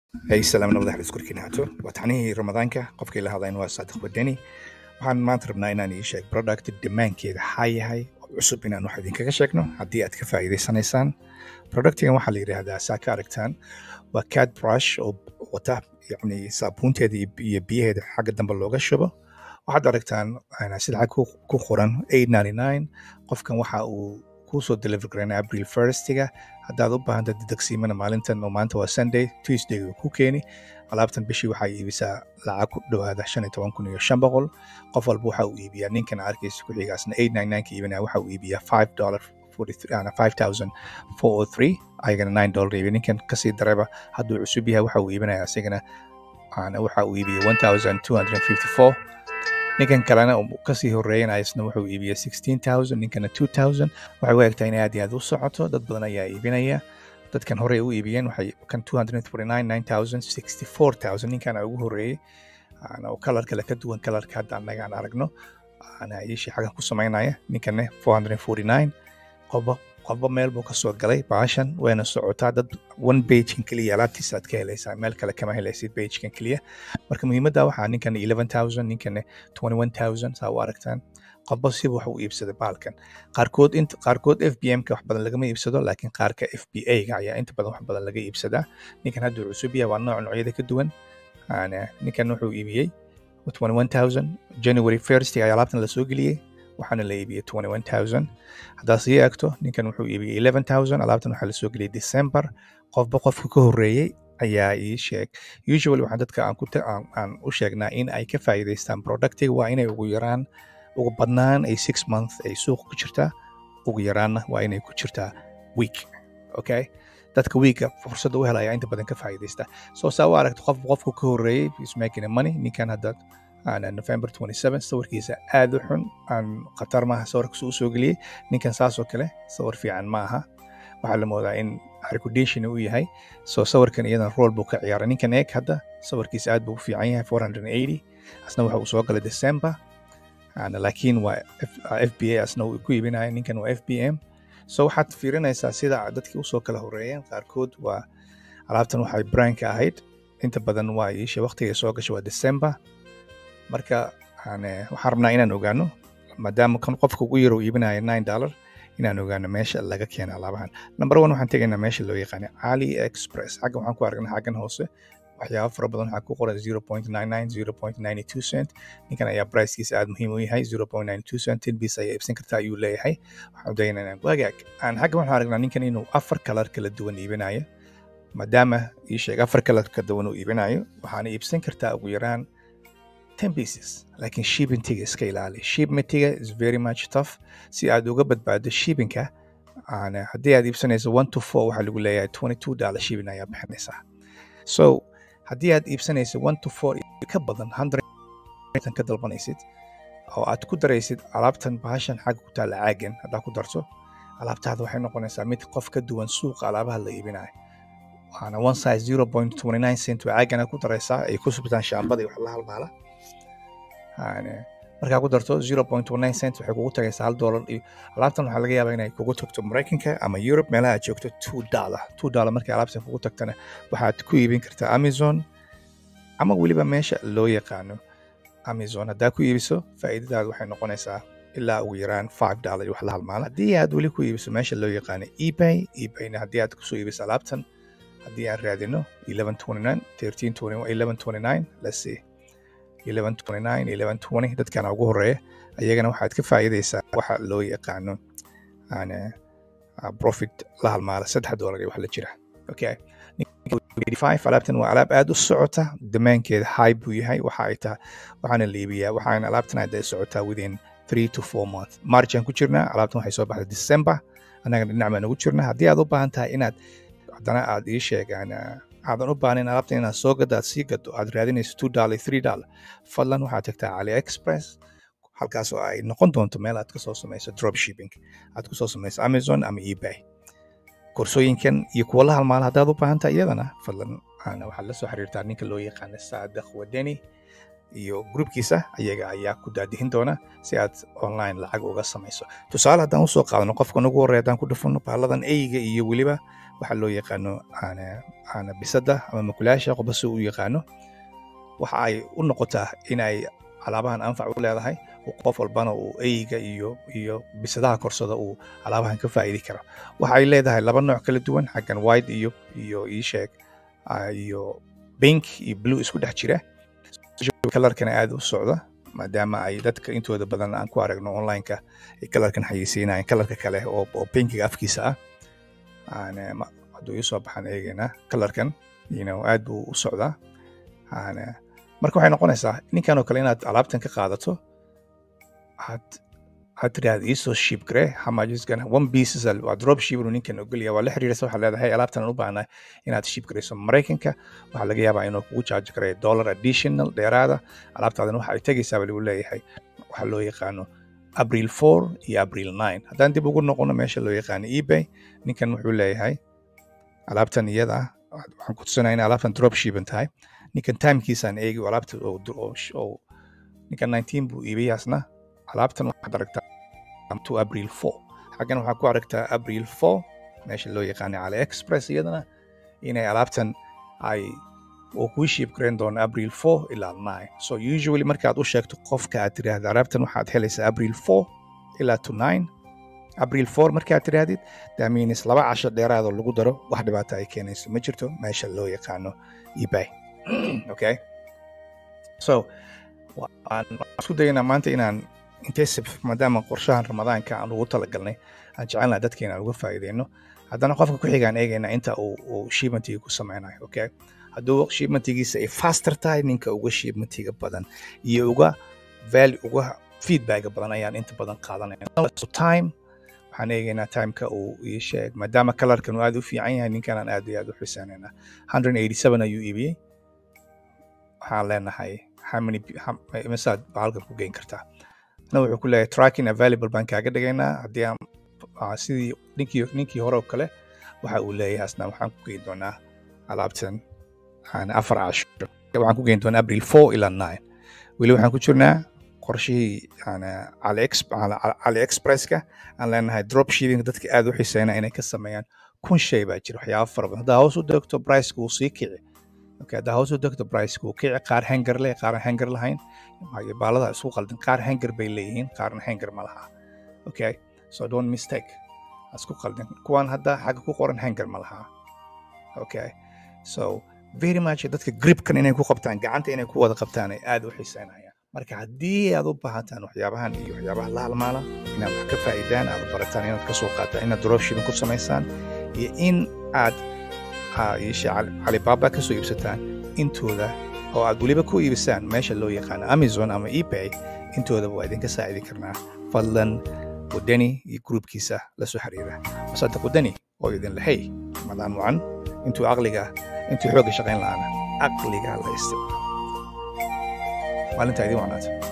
hay salaam nabada xal iskorkiina hato waa taxnihii ramadaanka qofkii la hadlayn waa saadiq wadani waxaan maanta rabnaa inaan ii sheeg product demaankeeda haa yahay oo cusub inaan wax idinkaga sheegno haddii aad ka faa'iidaysanaysaan productigan waxaa la yidhaahdaa saa ka aragtaan waa cat brush oo wata yacni saabuunteeda iyo biyaheeda xagga dambe looga shubo waxaad aragtaan sida xag ku qoran qofkan waxa uu kusoo deliver garayna april firstiga haddaad u baahanta dedegsiimana maalintan oo maanta waa sunday tuesday uu ku keeni alaabtan bishii waxaa iibisaa lacag ku dhowaada shan iyo toban kun iyo shan boqol qof walba waxa uu iibiyaa ninkan arkaysa ku xigaasna eight nine nine ka iibinaya waxa uu iibiyaa five dollar five thousand four o three ayagana nine dollar iibiya ninkan kasii dareba hadduu cusub yahay waxa uu iibinaya asigana waxa uu iibiya one thousand two hundred and fifty four ninkan kalena kasii horeeyana isna wuxuu iibiya sixteen thousand ninkana two thousand waxay u egtahay in aad iyo aad u socoto dad badan ayaa iibinaya dadkan horey u iibiyeen waxay kan two hundred and forty nine nine thousand sixty four thousand ninkana ugu horeeyey oo kalar kale ka duwan kalarka hadda annaga aan aragno ana iishii xagan ku samaynaya ninkana four hundred and forty nine qobo qofba meel buu kasoo galay baashan wayna socotaa dad one bagekan keliya alaabtiisa aad ka helaysaa meel kale kama helaysid bagekan keliya marka muhiimadda waxaa ninkan eleven thousand ninkan twenty one thousand saa u aragtaan qofba siba wax u iibsaday baalkan qaarkood int qaarkood f b m ka wax badan lagama iibsado laakiin qaarka f b a ga ayaa inta badan wax badan laga iibsadaa ninkan hadduu cusub yahay waa nooc noocyada ka duwan ninkan wuxuu iibiyey twenty one thousand january first ayaa alaabtan lasoo geliyey waxaana la iibiyey twenty one thousand haddaad sii eegto ninkan wuxuu iibiyey eleven thousand alaabtan waxaa lasoo geliyey december qofba qofka ka horreeyey ayaa ii sheeg usually waxaan dadka aan ku aan u sheegnaa in ay ka faa'iidaystaan productiga waa inay ugu yaraan ugu badnaan ay six month ay suuqa ku jirtaa ugu yaraanna waa inay ku jirtaa week okay dadka wiiga fursadda u helaya inta badan ka faa'iidaysta soo saa u aragto qofba qofka ka horreeyey is making money ninkan hadda november 27 sawirkiisa aad u xun aan khatar maaha sawirkiisa u soo geliyey ninkan saasoo kale sawir fiican ma aha waxaa la moodaa in recordation uu yahay soo sawirkan iyadan rool buu ka ciyaaray ninkan eeg hadda sawirkiisa aad buu u fiican yahay 480 asna waxa uu soo galay december laakiin waa f b a asna uu ku iibinaya ninkan waa f b m so waxaad fiirinaysaa sida dadkii usoo kala horeeyeen qaarkood waa alaabtan waxay branka ahayd inta badan waa iisha waqtiga soo gashay waa december marka waxaan rabnaa inaan ogaano maadaama kan qofka ugu yar uu iibinayo nine dollar inaan ogaano meesha laga keena alaabahan number one waxaan tegaynaa meesha loo yaqaana ali express xagga waxaan ku aragnaa xaggan hoose waxyaaba fara badan waxaa ku qoran zero point nine nine zero point ninety two cent ninkan ayaa pricekiisa aad muhiim u yahay zero point ninety two cent tin bis ayaa iibsan kartaa ayuu leeyahay waxaan daynaa inaan wagaag aan xagga waxaan aragnaa ninkan inuu afar kalar kala duwan iibinayo maadaama ii sheeg afar kalar kala duwan uu iibinayo waxaana iibsan kartaa ugu yaraan 10 pieces laakiin shippingtiga iska ilaali shippingtiga is very much tough si aad uga badbaado shippingka haddii aad iibsanayso one to four waxaa lagu leeyahay twenty two dollar shipping ayaa bixinaysaa so haddii aad iibsanayso one to four ka badan hundred ka dalbanaysid oo aad ku daraysid alaabtan bahashan xagga ku taalla caagan haddaad ku darto alaabtaada waxay noqonaysaa mid qof ka duwan suuqa alaabaha la iibinayo waxaana one size zero point twenty nine cent waa caagana ku daraysaa ay ku subtaan shaambada wax la halmaala markaa ku darto zero point one nine cent waxay kugu tagaysaa hal dollar iyo alaabtan waxaa laga yaabaa inay kugu tagto maraykanka ama europe meelaha aad joogto two dollar two dollar markay alaabtan kugu tagtana waxaad ku iibin kartaa amazon ama weliba meesha loo yaqaano amazon haddaa ku iibiso faa'iidadaada waxay noqonaysaa ilaa ugu yaraan five dollar iyo wax la halmaala haddii aad weli ku iibiso meesha loo yaqaano ebay ebayna haddii aad kusoo iibiso alaabtan haddii aan raadino eleven twenty nine thirteen twenty one eleven twenty nine let's see eleven twenty nine eleven twenty dadkana ugu horeeya ayagana waxaad ka faa'iidaysaa waxa loo yaqaano profit la halmaala saddex dollar iyo wax la jira okay five alaabtan waa alaab aad u socota damaankeeda high buu yahay waxa ay tahay waxaana la iibiyaa waxaana alaabtan hadda socotaa within three to four month march aan ku jirnaa alaabtan waxay soo baxday december annagana dhinac baan ugu jirnaa haddii aad u baahan tahay inaad haddana aad ii sheegaan aadan u baahanin alaabtan inaad soo gado aad sii gado aad raadinayso two dollar three dollar fadlan waxaad tagtaa ali express halkaas oo ay noqon doonto meel aad kasoo samayso drop shipping aad kusoo samayso amazon ama ebay koorsooyinkan iyo kuwa la halmaala haddaad u baahan tahay iyadana fadlan waxaad la soo xiriirtaa ninka loo yaqaana saadiq wadani iyo groupkiisa ayaga ayaa ku daadihin doona si aad online lacag uga samayso tusaale haddaan usoo qaadano qofka ugu horreya haddaan ku dhufano bahalladan eyga iyo weliba waxaa loo yaqaano aana bisada ama makulaasha qofba si u yaqaano waxa ay u noqotaa in ay alaabahan anfac u leedahay qof walbana uu eyga iyo iyo bisadaha korsada uu alaabahan ka faa'idi karo waxa ay leedahay laba nooc kala duwan xaggan white iyo iyo iisheeg iyo pink iyo blue isku dhex jira kalarkana aad u socda maadaama ay dadka intooda badan aan ku aragno onlineka ay kalarkan xayeysiinayaan kalarka kale oo oo pinkiga afkiisa ah hadduu iisoo baxaan eegayna kalarkan you know aad buu u socdaa marka waxay noqonaysaa ninkan oo kale inaad alaabtan ka qaadato aad aad tidhaahda iisoo ship gare hamajisgan one pieces waa drop ship inuu ninkan ogolyahay waa la xiriiraysa waxaa leedahay alaabtan aan u baahnay inaad ship garayso maraykanka waxaa laga yaabaa inuu kugu charge gareeyo dollar additional dheeraada alaabtaadan waxa ay tegaysaa baa lagu leeyahay waxaa loo yaqaano abril four iyo abril nine haddaan dib ugu noqono meesha loo yaqaano ebay ninkan wuxuu leeyahay alaabtan iyada waxaan ku tusanaya in alaabtan drop shipan tahay ninkan timekiisaan eegi alaabta ninkan nineteen buu iibayaasna alaabtan waxaad aragtaa to abril four xaggan waxaa ku aragtaa abril four meesha loo yaqaana cali express iyadana inay alaabtan ay oo kuu shiib gareyn doono abril four ilaa nine so usually markaad u sheegto qofka aad tidhaahda alaabtan waxaad helaysaa abril four ilaa to nine abril four markaad tidhaahdid daaminis laba casho dheeraadoo lagu daro wax dhibaata ay keenayso ma jirto meesha loo yaqaano ebay okay so waan isku dayaynaa maanta inaan intensive maadaama qorshahan ramadaanka aan ugu talagalnay aan jecelnaha dadka inaan uga faa'iideyno haddana qofka ku xigaan eegaynaa inta uu uu shipmentiga ku sameynayo okay hadduu shipmentigiisa ay faster tahay ninka uga shipmentiga badan iyo uga value uga feedbacka badan ayaan inta badan qaadanayna time waxaan eegaynaa timeka uu ii sheeg maadaama kalarkan uu aad u fiican yahay ninkanaan aad iyo aad u xisaanaynaa hundred eighty seven ayuu iibiyey waxaan leenahay misaad halkan ku geyn kartaa na wuxuu ku leeyahay tracking available baan kaaga dhigaynaa haddii aan sidii ninkii ninkii hore oo kale waxa uu leeyahay asna waxaan ku geyn doonaa alaabtan afar casho waxaan ku geyn doonaa abril four ilaa nine weli waxaan ku jirnaa qorshihii cali expresska aan leenahay drop shipping dadka aad u xiseynaa inay ka sameeyaan kun shay baa jira waxyaaba fara badan haddaa hoos u degto priceka uu sii kici okay haddaa hoos u degto priceka uu kici qaar hanger leh qaar aan hanger lahayn baalada isku qaldan qaar hanger bay leeyihiin qaarna hanger ma laha okay so don't mistake isku qaldan kuwan hadda xagga ku qoran hanger ma laha okay so very much dadka gripkan inay ku qabtaan gacanta inay ku wada qabtaan ay aad u xiiseynayaan marka haddii aad u baahataan waxyaabahan iyo waxyaabaha la halmaala inaad wax ka faa'iidaan aad barataan inaad ka soo qaataan inaad dropshipping ku samaysaan iyo in aad isha calibaaba ka soo iibsataan intooda oo aad weliba ku iibisaan meesha loo yaqaano amazon ama ebay intoodaba waa idinka saacidi karnaa fadlan wadani iyo gruubkiisa la soo xiriira masadaq wadani oo idin lahay madaan wacan intuu aqliga intuu xoogga shaqayn la'aana aqliga la isticmaalo maalintaa idin wacnaata